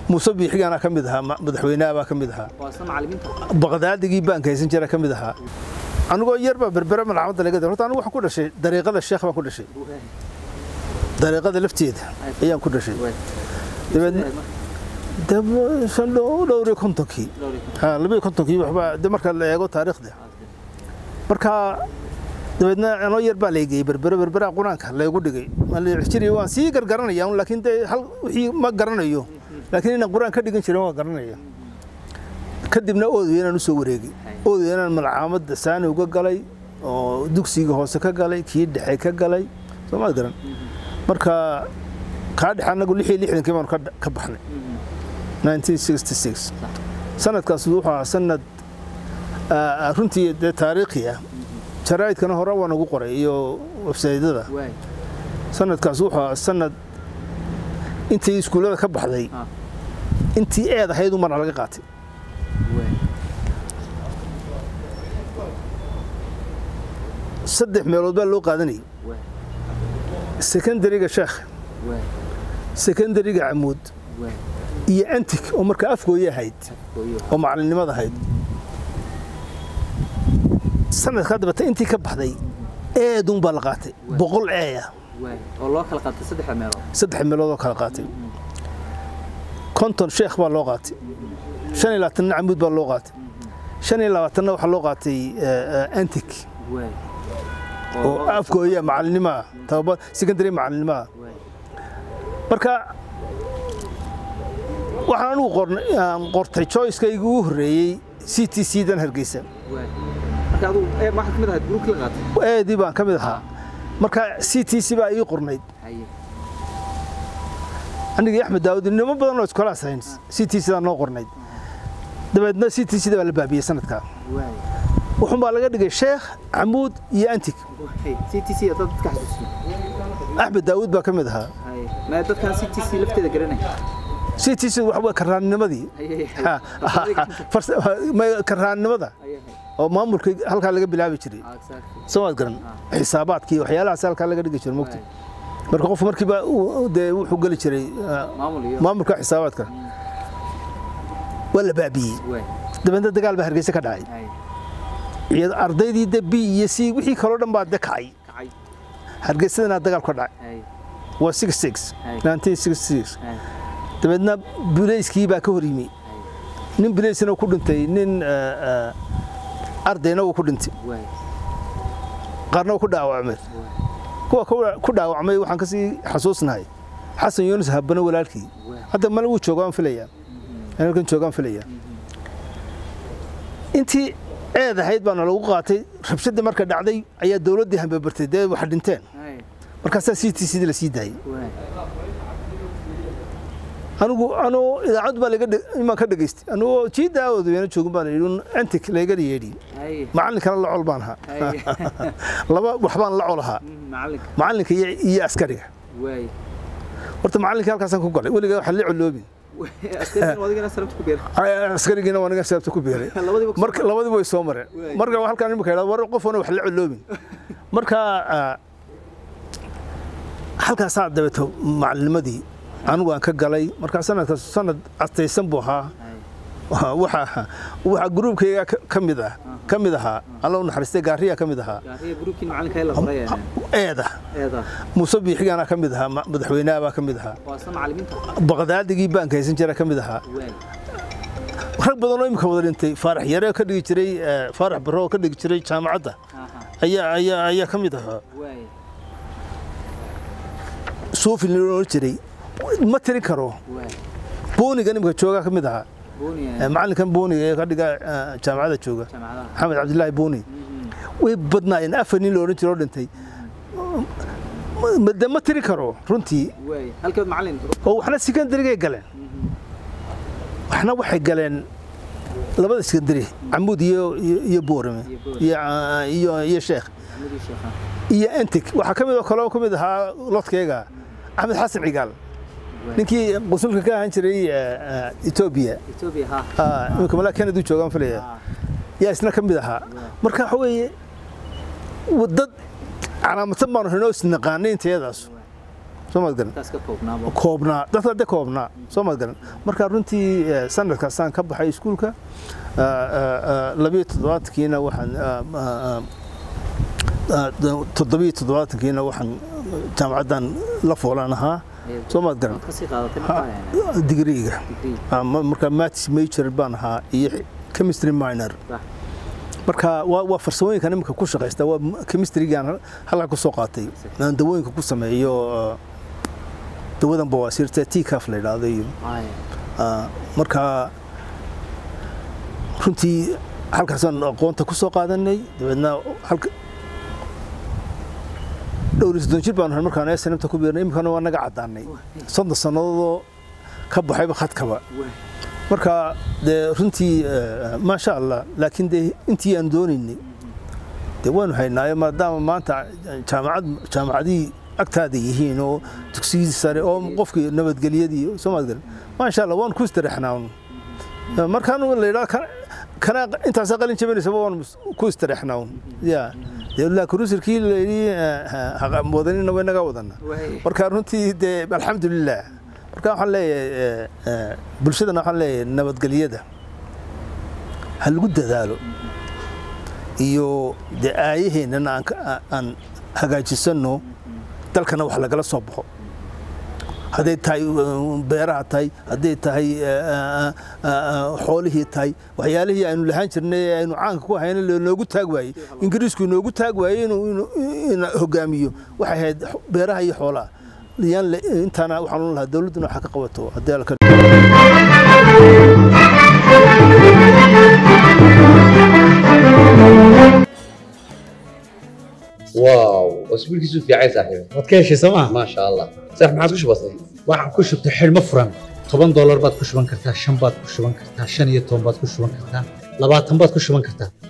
muuse biixigaana ka mid ahaa madaxweynaha baa ka mid ahaa baqdaadigii baanka haysan jira ka mid ahaa anigoo yar baa berbere malcamada laga horta anigu waxaan ku dhashay dariiqada sheekh baan ku dhashay dariiqada lafteeda ayaan ku dhashay dabeedna dhowr iyo kontonkii labaiyo kontonkii waxbaa de marka la eego taariikhda marka dabeedna anoo yar baa laygeyey berbere berberaha qur-aanka laygu dhigay jiri waan sii gargaranaya laakiin de hal wixii ma garanayo laakiin inaan qur-aan ka dhigan jirin waa garanaya kadibna oodweynaan usoo wareegay oodweynaan malcaamadda saani uga galay oo dugsiga hoose ka galay kii dhexe ka galay soomaad garan marka kaa dhexe anagu lix iyo lixdankii baanu ka baxnay 1966 sanadkaas wuxuu ahaa sanad runtii dee taariikhi ah jaraa'idkana hore waa nagu qoray iyo websaydyada sanadkaas wuxuu ahaa sanad intii iskuullada ka baxday intii eed ahayd umarna laga qaatay saddex meelood baa loo qaadanayay secondariga sheekh secondariga camuud iyo antig oo markaa afgooye ahayd oo macalinimada ahayd sanadkaa dabata intii ka baxday eedun baa la qaatay boqol eeya saddex meelood oo kala qaatay konton sheekh baa loo qaatay shan iyo labaatanna camuud baa loo qaatay shan iyo labaatanna waxaa loo qaatay antig oo afgooya macalinimaa tababa secondary macalinimaa marka waxaan anigu qortay choicekayga ugu horreeyey c t c dan hargeysa eedii baan ka mid ahaa marka c t c baa ii qornayd anigii axmed daawud nimo badan oo iskolaas hayn c t c daa noo qornayd dabeedna c t c da baa la baabiyey sanadkaa wuxuun baa laga dhigay sheekh camuud iyo antig axmed daawud baa ka mid ahaa c t c waxa karaannimadii karaannimada oo maamulka halkaa laga bilaabi jiray soomaad garan xisaabaadkii waxyaalahaas halkaa laga dhigi jiray mogta marka qofku markiiba dee wuxuu geli jiray maamulka xisaabaadka waa la baabiyey dabeedna dagaal baa hargeysa ka dhacay ardaydii de b iyo c wixii kaloo dhan baa de kacay hargeysadana dagaal ka dhacay waa six six nineteen six six dabeedna bulayskii baa ka hor yimi nin bulaysna ku dhintay nin ardayna wuu ku dhintay qaarna wuu ku dhaawacmay kuwa ku dhaawacmay waxaan kasii xasuusnahay xasan yuunus habano walaalkii hadda male wuu joogaan filayaa halkan joogaan filayaa intii eed ahayd baana lagu qaatay rabshadii marka dhacday ayaa dowladdii hambabartay dee wax dhinteen markaasaa c t c la sii daayey anigu anuu idaacad baa laga imaan ka dhegaystay anigoo jii daawooda weena joogin baan yidhi antik laygana yeedhi macallinkana la col baan ahaa laba wax baan la col ahaa macallinka iyo askariga horta macallinka halkaasaan ku galay weligaa waxaan la coloobin askarigiina waa niga sababta ku beeray marka labadiba way soo mareen marka halkaan imika idhahdo war qof wana wax la coloobin marka halkaasaa dabeeto macalinimadii anigu aan ka galay markaa sanadkaas sanad astaysan buu ahaa waxa waxa gruubkayga ka mid ah ka mid ahaa alla u naxariistay gaariya ka mid ahaa eeda muuse biixigaana ka mid ahaa madaxweynaha baa ka mid ahaa baqdaadigii baanka haysan jira ka mid ahaa rag badan oo imika wada dhintay faarax yare ka dhigi jiray faarax barro oo ka dhigi jiray jaamacadda ayaa ayaa ayaa ka mid ahaa suufi la oran jiray ma tirin karo boonigan imika jooga ka mid ahaa macallinkan booniga ee ka dhiga jaamacadda jooga maxamed cabdilaahi booni way badnaayeen afar nin la odhan jiro oo dhintay de ma tiri karo runtii oo waxna secondarygay galeen waxna waxay galeen labada sekandari camuud iyo iyo boorame iyo sheekh iyo entig waxaa ka mid oo kaloo ka mid ahaa lodkeyga axmed xasan cigaal ninkii qusulka ka ahaan jiray etoobiya imika malaa kanadu joogaan filaya yaa isna ka mid ahaa marka waxa weeye dad calaamadsan baanu haynoo isnaqaanay intayadaas soo maad garan koobnaa dadka de koobnaa soo maad garan marka runtii sanadkaasaan ka baxay iskuulka labiyo toddobaatankiina waxaan toddobiyo toddobaatankiina waxaan jaamacaddan la foolan ahaa soo maad garan digriiga marka maths major baan ahaa iyo chemistry minor marka waa farsamooyinkan iminka ku shaqaysta waa chemistrygaan halkaa ku soo qaatay aan dawooyinka ku sameeyo dawadan bawaasiirta tcaf la yidhaahdo iyo marka runtii halkaasaan aqoonta ku soo qaadanay dabeedna halka dhowr iyo soddon jir baan markaan snmta ku biirnay iminkana waa naga caddaanay soddon sannadoodoo ka baxayba khadkaba marka dee runtii maasha allah laakiin dee intii aan doonaynay dee waanu haynaayo maadaama maanta jaamacad jaamacadihii agtaada yihiin oo dugsigii sare oo qofkii nabadgelyadii soo maadgaran maasha allah waanu ku istareexnaa markaan la yidhaha kana intaasaa qalin jabinaysaba waanu ku istareexnaa ya laakiin rusulkii layidhi wadanina way naga wadana marka runtii dee alxamdulilah marka waxaan leeyahay bulshadana waxaan leeyahay nabadgelyada ha lagu dadaalo iyo dee aayaheennana aan hagaajisano dalkana wax lagala soo baxo hadday tahay beeraha tahay hadday tahay xoolihii tahay waxyaalihii aynu lahaan jirnay ee aynu caanka ku hayna noogu taag waayey ingiriisku inoogu taag waayey inuu hogaamiyo waxay ahayd beeraha iyo xoolaha yaan intaana waxaan u lahaa dawladduna waxa ka qabato haddii alka واو اسبوعك في عين صاحبي waad ka heshay sooma ما شاء الله صح ما عادش بسيط waxaan ku shubtay xidhmo furan toban doolar baad ku shuban kartaa shan baad ku shuban kartaa shan iyo toban baad ku shuban kartaa labaatan baad ku shuban kartaa